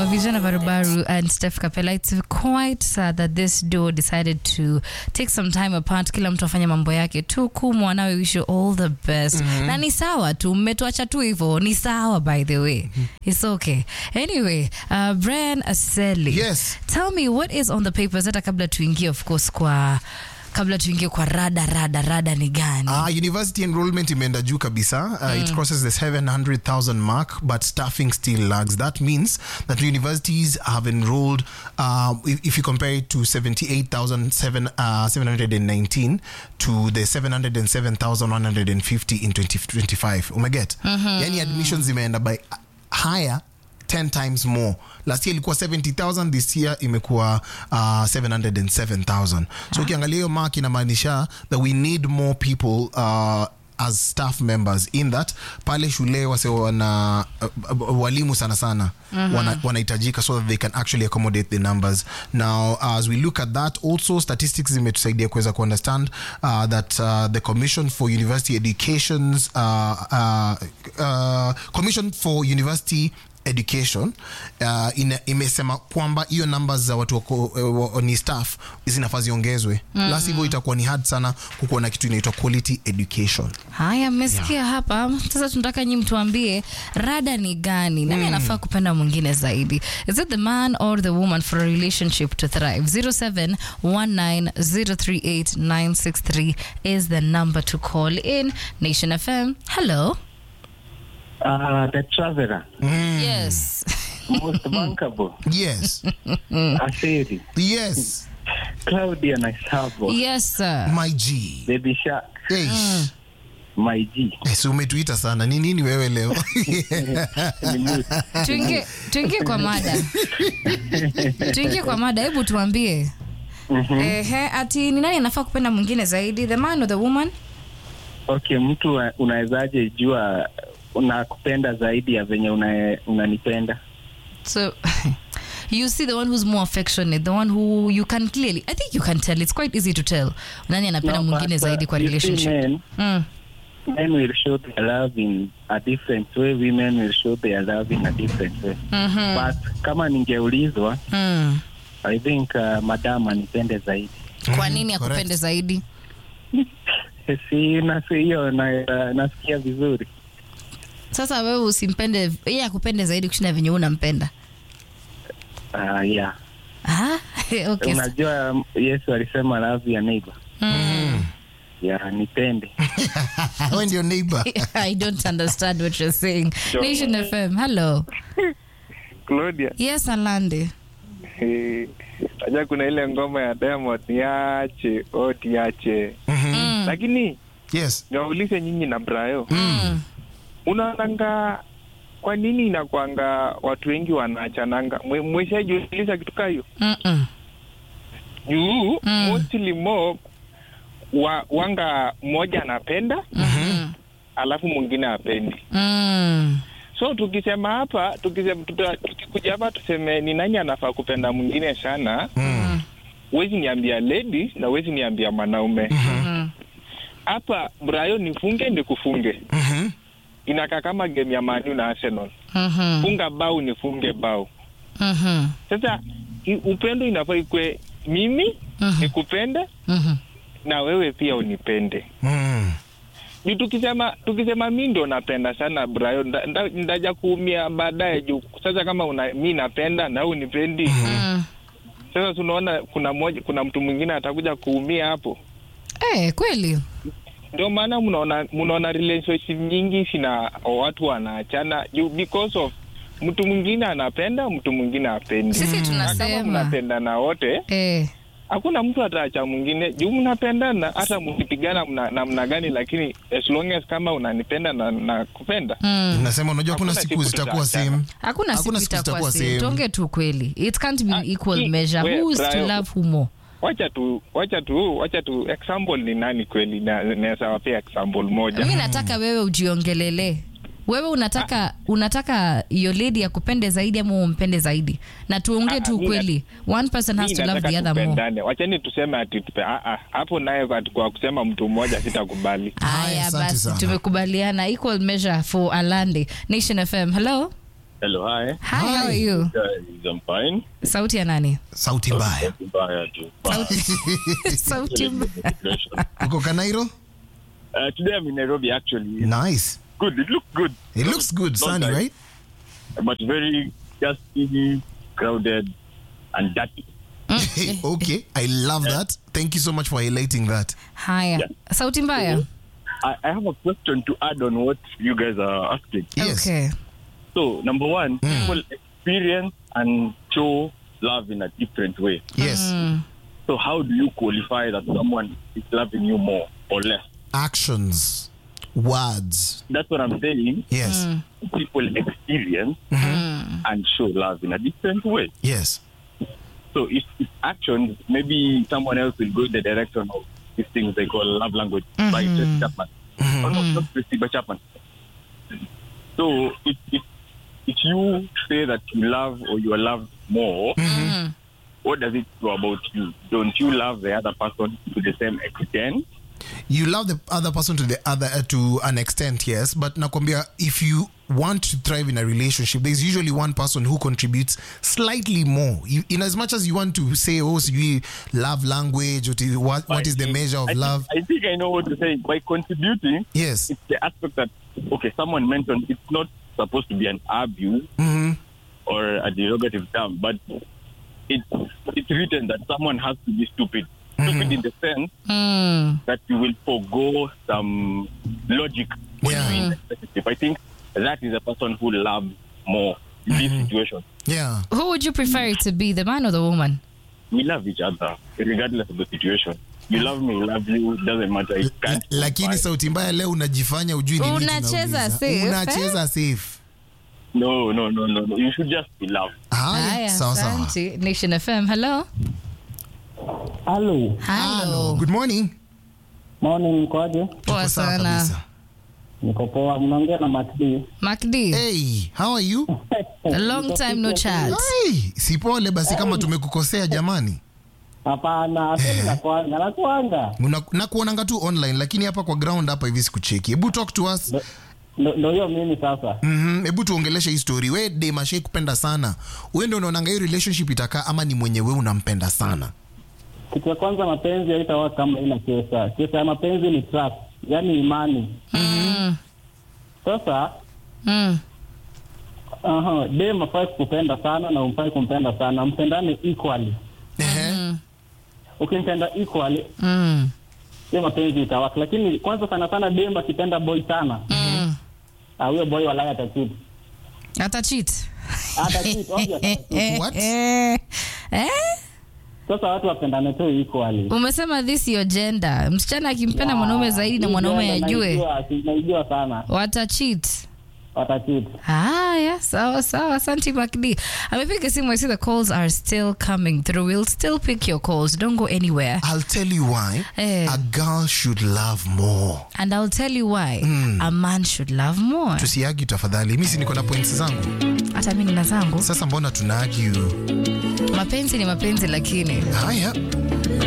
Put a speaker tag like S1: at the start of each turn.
S1: Vijana Barubaru and Steph Capella. It's quite sad that this duo decided to take some time apart, kila mtu afanye mambo yake tu. Kumwa nawe wish you all the best. Na ni sawa tu, mmetuacha tu hivyo, ni sawa by the way. It's okay. Anyway, uh, Brian Aseli.
S2: Yes.
S1: Tell me what is on the papers hata kabla tuingie of course kwa kabla tuingie kwa rada rada rada ni gani?
S2: Uh, university enrollment imeenda juu kabisa uh, it crosses the 700,000 mark but staffing still lags that means that universities have enrolled uh, if, if you compare it to 78,719 to the 707,150 in 2025 umeget yani admissions zimeenda by higher 10 times more last year ilikuwa 70000 this year imekuwa uh, 707000 so ukiangalia hiyo mark inamaanisha that we need more people uh, as staff members in that pale shule wase wana uh, uh, walimu sana sana wana- wanahitajika so that they can actually accommodate the numbers now as we look at that also statistics zimetusaidia kuweza kuunderstand uh, that uh, the commission for university educations uh, uh, uh, commission for university education uh, ina, imesema kwamba hiyo numbers za watu wako, uh, ni staff zinafaa ziongezwe mm. la sivyo itakuwa ni hard sana kukuwa na kitu inaitwa quality education
S1: Haya, mmesikia hapa. Sasa tunataka nyi mtuambie rada ni gani, nani anafaa kupenda mwingine zaidi? Is it the man or the woman for a relationship to thrive? 0719038963 is the number to call in. Nation FM. Hello.
S3: Uh, the traveler,
S1: Yes.
S3: most bankable,
S2: yes
S3: Asiri,
S2: yes
S3: Claudia Naisavo,
S1: Yes, sir.
S2: my g
S3: Baby Shark,
S2: hey.
S3: my G.
S2: yes, umetuita sana ni nini wewe leo
S3: Ni mute.
S1: Tuingie tuingie kwa mada. Tuingie kwa mada. Hebu tuambie. Ehe, ati ni nani anafaa kupenda mwingine zaidi? The man or the woman?
S3: Okay, mtu wa- unawezaje jua unakupenda zaidi ya venye una- unanipenda?
S1: So you see the one who's more affectionate, the one who you can clearly, I think you can tell. It's quite easy to tell. Nani anapenda
S3: No,
S1: mwingine
S3: but, uh,
S1: zaidi kwa
S3: you see
S1: relationship.
S3: Men,
S1: Mm.
S3: men will show their love in a different way, women will show their love in a different way.
S1: Mhm.
S3: But kama ningeulizwa,
S1: Mm.
S3: I think uh, madam anipende zaidi.
S1: Kwa nini
S2: correct.
S1: akupende zaidi?
S3: Si nasi hiyo na, nasikia vizuri.
S1: Sasa wewe usimpende, yeye akupende zaidi kushinda venye unampenda.
S3: Uh, yeah.
S1: Ah, okay.
S3: Unajua um, Yesu alisema love your neighbor.
S1: Mm.
S3: Yeah, nipende.
S2: we ndio neighbor
S1: I don't understand what you're saying. Nation FM. Hello.
S4: Claudia,
S1: Yes, Alande.
S4: eh, najua kuna ile ngoma ya Diamond niache o tiache,
S1: Mm.
S4: lakini
S2: yes
S4: niwaulize nyinyi na Brayo,
S1: Mm.
S4: unaonanga kwa nini inakwanga watu wengi wanaachananga? Mwe- Mweshajiuliza kitu kaa hiyo
S1: Mm-mm.
S4: juu
S1: Mm.
S4: mostly mo wa, wanga mmoja anapenda
S1: Mhm.
S4: alafu mwingine apendi.
S1: Mm.
S4: So tukisema hapa tukisema, tuta, tukikuja hapa tuseme ni nani anafaa kupenda mwingine sana,
S2: mm.
S4: huwezi niambia lady na huwezi niambia mwanaume
S1: Mhm.
S4: hapa. Brayo nifunge nikufunge,
S2: Mhm.
S4: inakaa kama game ya Manu na Arsenal,
S1: Mhm.
S4: funga bao nifunge bao.
S1: Mhm.
S4: Sasa i- upendo inafaa ikwe mimi
S1: Mhm.
S4: nikupende
S1: Mhm.
S4: na wewe pia unipende.
S2: Mm.
S4: Juu tukisema tukisema mi ndo napenda sana Brayo, nda- nda- ndaja kuumia baadaye. Juu sasa kama una, mi napenda na wewe unipendi,
S1: Mm.
S4: sasa tunaona kuna moja, kuna mtu mwingine atakuja kuumia hapo.
S1: Eh, kweli.
S4: Ndio maana mnaona mnaona relationship nyingi sina watu wanaachana juu because of mtu mwingine anapenda mtu mwingine apendi.
S1: Sisi
S4: Na kama
S1: tunasema
S4: mnapendana wote,
S1: eh,
S4: hakuna mtu ataacha mwingine juu mnapendana, hata mkipigana mna- namna gani, lakini as long as kama unanipenda na nakupenda
S1: mm.
S2: nasema unajua kuna
S4: Hakuna
S2: siku
S4: siku
S2: zitakuwa
S4: tutaachana.
S2: same
S1: hakuna siku
S2: Hakuna siku
S1: itakuwa
S2: zitakuwa
S1: same.
S2: same.
S1: Tuongee tu kweli. It can't be
S4: Ah,
S1: equal
S4: hii-
S1: measure.
S4: we-
S1: Who is to
S4: Brian.
S1: love who more?
S4: wacha tu wacha tu wacha tu example ni nani kweli na- naweza wapea example moja
S1: Mi nataka wewe ujiongelele. Wewe unataka unataka your lady akupende zaidi ama umpende zaidi? Na tuongee
S4: Ah,
S1: tu
S4: mi
S1: ukweli. One person has
S4: Mi
S1: to love
S4: nataka
S1: the other more.
S4: tupendane. wachani tuseme ati tupe ah, ah, hapo naye kwa- kwa kusema mtu mmoja sitakubali
S2: Haya,
S1: Haya
S2: asante
S1: basi
S2: sana.
S1: tumekubaliana equal measure for Alande. Nation FM. Hello?
S5: Hello, hi.
S1: Hi, how are
S2: Hi.
S1: you?
S5: Guys, I'm fine.
S1: Sauti ya nani?
S2: sauti mbaya
S5: Mbaya tu.
S1: Sauti mbaya.
S2: uko kanairo
S5: Uh, today I'm in Nairobi actually.
S2: nice
S5: Good. It looks good.
S2: it looks good
S5: Not
S2: sunny
S5: bad,
S2: right
S5: But very dusty, crowded, and dirty.
S2: okay i love that thank you so much for highlighting that
S1: Haya. Sauti mbaya.
S5: I, I have a question to add on what you guys are asking.
S2: yes
S1: Okay.
S5: So, number one, people experience and show love in a different way.
S2: yes
S5: So, how do you qualify that someone is loving you more or less?
S2: actions words
S5: That's what I'm saying.
S2: yes
S5: People experience and show love in a different way.
S2: yes
S5: So if it's actions, maybe someone else will go in the direction of these things they call love language by Tracy Chapman. Oh, no, not Tracy, but Chapman. So if, if, if you say that you love or you are loved more, what does it do about you? Don't you love the other person to the same extent?
S2: you love the other person to the other uh, to an extent yes but nakwambia if you want to thrive in a relationship there's usually one person who contributes slightly more you, in as much as you want to say oh sijui love language what is, what, what is the measure of
S5: I
S2: love
S5: Think, I think I know what to say. By contributing,
S2: yes
S5: it's the aspect that, okay, someone mentioned it's not supposed to be an abuse
S2: hmm
S5: or a derogative term, but it, it's written that someone has to be stupid. Stupid in the sense
S1: Mm.
S5: that you will forego some logic when
S2: Yeah.
S5: you're in the relationship. I think that is a person who loves more in this situation.
S2: yeah
S1: Who would you prefer it to be, the man or the woman?
S5: We love each other, regardless of the situation. You love me, love you, doesn't matter. It
S2: La-
S5: can't
S2: lakini
S5: fight.
S2: sauti mbaya leo unajifanya ujui ni nini
S1: Unacheza
S2: tunauliza.
S1: safe,
S2: unacheza safe
S5: No, no, no, no, no. You should just be loved.
S2: haya
S1: Haya,
S2: sawa sawa
S1: asante. Nation FM. Hello.
S3: Halo,
S1: Hello.
S2: good morning
S3: morning, mkoaje?
S1: Poa
S2: Tuko sawa
S1: sana.
S2: kabisa.
S3: Niko poa, mnaongea na Matdi.
S1: Makdi.
S2: hey how are you
S1: A long time no chat.
S2: hey, si pole basi kama tumekukosea jamani
S3: Hapana, asili nakwanga, nakwanga.
S2: Una- nakuonanga tu online lakini hapa kwa ground hapa hivi sikucheki hebu talk to us
S3: Ndo ndo hiyo mimi sasa.
S2: Mhm, hebu tuongeleshe hii story we demashai kupenda sana we ndo unaonanga hii relationship itakaa ama ni mwenye we unampenda sana
S3: Kitu ya kwanza, mapenzi haitawa kama ina pesa. Pesa ya mapenzi ni trust, yaani imani.
S1: Mm.
S3: Sasa
S1: Mm.
S3: aha, dem afai kukupenda sana na umfai kumpenda sana, mpendane equally.
S2: Ehe.
S3: Ukimpenda equally,
S1: Mm.
S3: hiyo mapenzi itawaka. Lakini kwanza sana sana dem akipenda boy sana,
S1: Mm.
S3: ah, huyo boy walaya atachiti.
S1: Ata cheat.
S3: Atachiti, obvious atachiti.
S2: What?
S1: Eh. Eh?
S3: Sasa watu wapendane tu equally.
S1: Umesema this your gender. Msichana akimpenda mwanaume zaidi na mwanaume ajue
S3: Naijua, naijua sana
S1: wata cheat.
S3: watachiti.
S1: Haya, sawa sawa. Asante Makdi. Amepiga simu. I see the calls are still coming through. We'll still pick your calls. Don't go anywhere.
S2: I'll tell you why
S1: Eh.
S2: a girl should love more
S1: And I'll tell you why a man should love more.
S2: tusiagi tafadhali mi si niko na points zangu
S1: Hata mimi nina zangu.
S2: sasa mbona tunaagi
S1: Mapenzi ni mapenzi lakini
S2: haya